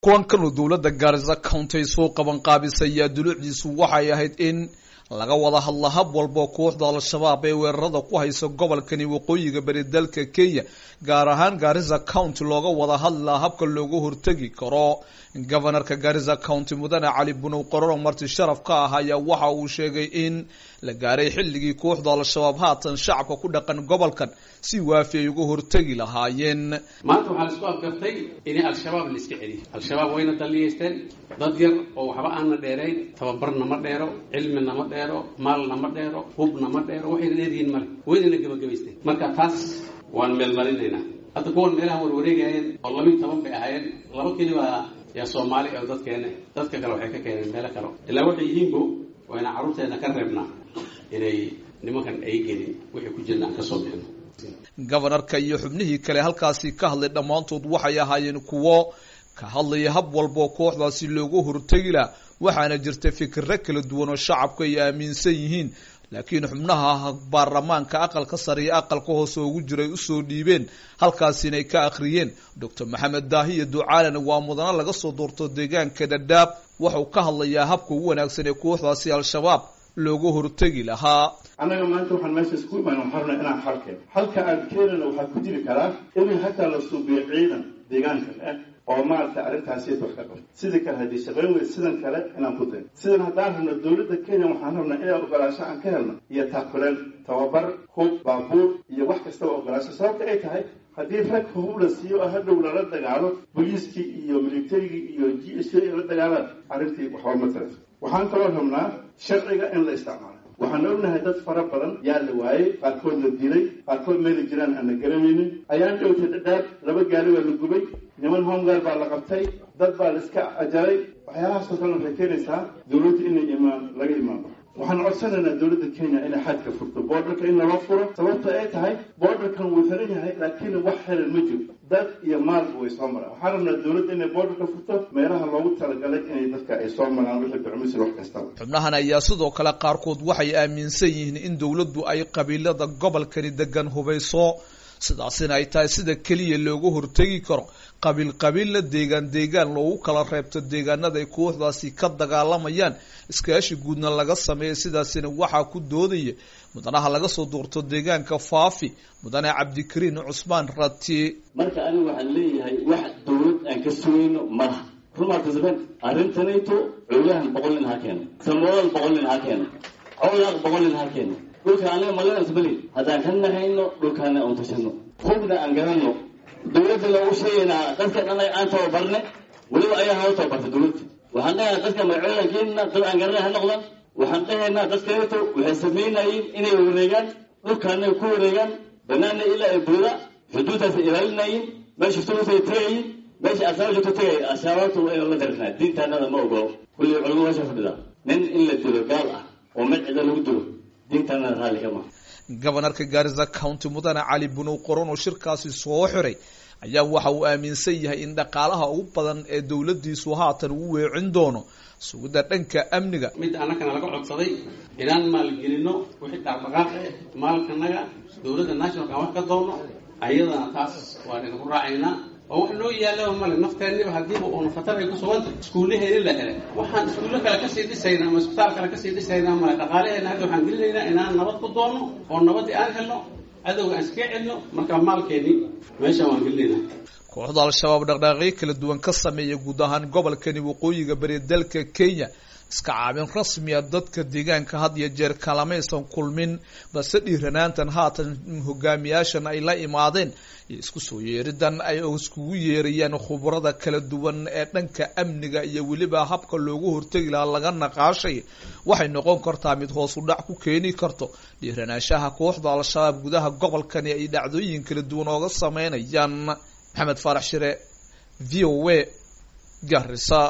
kulankanoo dowladda gaarisa county soo qaban qaabisay ayaa dulucdiisu waxay ahayd in laga wada hadla hab walbo kooxda al-shabaab ee weerarada ku haysa gobolkani waqooyiga bari dalka kenya gaar ahaan gaarisa county looga wada hadlaa habka looga hortegi karo gobanarka gaarisa county mudane cali bunow qororo marti sharaf ka ah ayaa waxa uu sheegay in la gaaray xilligii kooxda al-shabaab haatan shacabka ku dhaqan gobolkan si waafi ay uga hortegi lahaayeen maanta waxaa laisku afgartay in al-shabaab la iska celiyo al-shabaab wayna daliyeysteen dad yar oo waxba aana dheerayn tababarna ma dheero cilmina ma dheero maalna ma dheero hubna ma dheero waxayna dheeryihiin male waynana gebagabaysteen marka taas waan meelmarinaynaa hadda kuwan meelaha warwareegayeen oo labiiy toban bay ahaayeen laba keliba yaa soomaali oo dadkeena dadka kale waxay ka keeneen meelo kale ilaa waxay yihiinbo wayna carruurteena ka reebnaa inay nimankan ay gelin wixii ku jirna aan kasoo bixino gobanarka iyo xubnihii kale halkaasi ka hadlay dhammaantood waxay ahaayeen kuwo ka hadlaya hab walboo kooxdaasi looga hortegi laha waxaana jirta fikiro kala duwan oo shacabku ay aaminsan yihiin laakiin xubnaha baarlamaanka aqalka sare iyo aqalka hoose ugu jiray usoo dhiibeen halkaasina ay ka akhriyeen docor maxamed daahiyo ducaalana waa mudano laga soo doorto deegaanka dhadhaab waxau ka hadlayaa habka ugu wanaagsan ee kooxdaasi al-shabaab looga hortegi lahaa annaga maanta waxaan meesha isku imaan waxaan rabnaa inaan xal keeno halka aan keenana waxaa ku jiri karaa in hataa la suubiyo ciidan deegaankan ah oo maaragtay arrintaasiyad wax ka qabo sidii kale haddii shaqayn weyd sidan kale inaan ku dayn sidan haddaan rabno dowladda kenya waxaan rabnaa inaan ogolaasho aan ka helno iyo taakuleen tababar hub baabuur iyo wax kastaba ogolaasho sababta ay tahay haddii rag hub la siiyo oo hadhow lala dagaalo booliiskii iyo militarigii iyo g s ay la dagaalaan arrintii waxba ma tarato waxaan kaloo rabnaa sharciga in la isticmaalo waxaan ognahay dad fara badan yaa la waayey qaarkood la dilay qaarkood meela jiraan aan la garanaynin ayaan dhowtay dhadhaab laba gaari waa la gubay niman homegaard baa la qabtay dad baa la iska ajaray waxyaalahaasoo kale waxay keenaysaa dowladda inay imaan laga imaanba waxaan codsanaynaa dowladda kenya inay xadka furto boordarka in naloo furo sababta ay tahay boordarkan wuu xiran yahay laakiin wax xiran ma jiro dad iyo maalba way soo maraan waxaan rabnaa dowladda inay boordarka furto meelaha loogu talagalay inay dadka ay soo maraan wixii ducmisir wax kastaba xubnahan ayaa sidoo kale qaarkood waxay aaminsan yihiin in dowladdu ay qabiilada gobolkani degan hubayso sidaasina ay tahay sida keliya looga hortegi karo qabiil qabiilna deegaan deegaan loogu kala reebto deegaanada ay kooxdaasi ka dagaalamayaan iskaashi guudna laga sameeya sidaasina waxaa ku doodaya mudanaha laga soo doorto deegaanka faafi mudane cabdikariin cusmaan rati marka anigu waxaan leeyahay wax dowlad aan ka sugayno malaha rumarkasben arrintanayto coogahan boqol nin ha keena samooal boqol nin ha keena cowlaaq boqol nin ha keena dhulka anaga malansbali haddaan ka nahayno dhulkaana aan tashano hubna aan garanno dowladda loogu sheegaynaa dadka anaga aan tababarne weliba ayaa hao tababarta dowladda waxaan dhahaynaa dadka magacoodankeena dad aan garanay ha noqdan waxaan dhahaynaa dadkaeto waxay samaynayeen inay wareegaan dhulkaana ku wareegaan banaana ilaa ay buuda xuduudtaasay ilaalinayeen meesha suluusay tagayin meesha asaaba joogto tagay ashaababta waa inuu la darinaa diintaanada ma ogolo kulli culamo meesha fadhida nin in la dilo gaal ah oo mid cida lagu dilo diintaanada raalli ka maha gobanarka gaarisa county mudane cali bunow qoron oo shirkaasi soo xiray ayaa waxa uu aaminsan yahay in dhaqaalaha ugu badan ee dowladdiisu haatan uu weecin doono sugidda dhanka amniga mid annagana laga codsaday inaan maalgelino wixii dhaqdhaqaaqe maalkanaga dowladda nationalka aan wax ka doono ayadana taas waan idinku raacaynaa oo wax noo yaallaba male nafteeniba haddiiba uuna khatar ay ku suganta iskuullaheeni la helay waxaan iskuulle kale kasii dhisayna ama isbitaal kale kasii dhisaynaa male dhaqaalaheena hadda waxaan gelinaynaa inaan nabad ku doono oo nabaddii aan helno cadowga aan iskaga celino marka maalkeeni meeshaan waan gelinaynaa kooxda al-shabaab dhaqdhaaqyo kala duwan ka sameeya guud ahaan gobolkani waqooyiga bari dalka kenya iska caabin rasmiya dadka deegaanka had iyo jeer kalamaysan kulmin balse dhiiranaantan haatan hogaamiyaashan ay la imaadeen iyo isku soo yeeridan ay iskugu yeerayaan khubrada kala duwan ee dhanka amniga iyo weliba habka loogu hortegi lahaa laga naqaashay waxay noqon kartaa mid hoos u dhac ku keeni karto dhiiranaanshaha kooxda al-shabaab gudaha gobolkani ay dhacdooyin kala duwan ooga sameynayaan maxamed faarax shire v o a garisa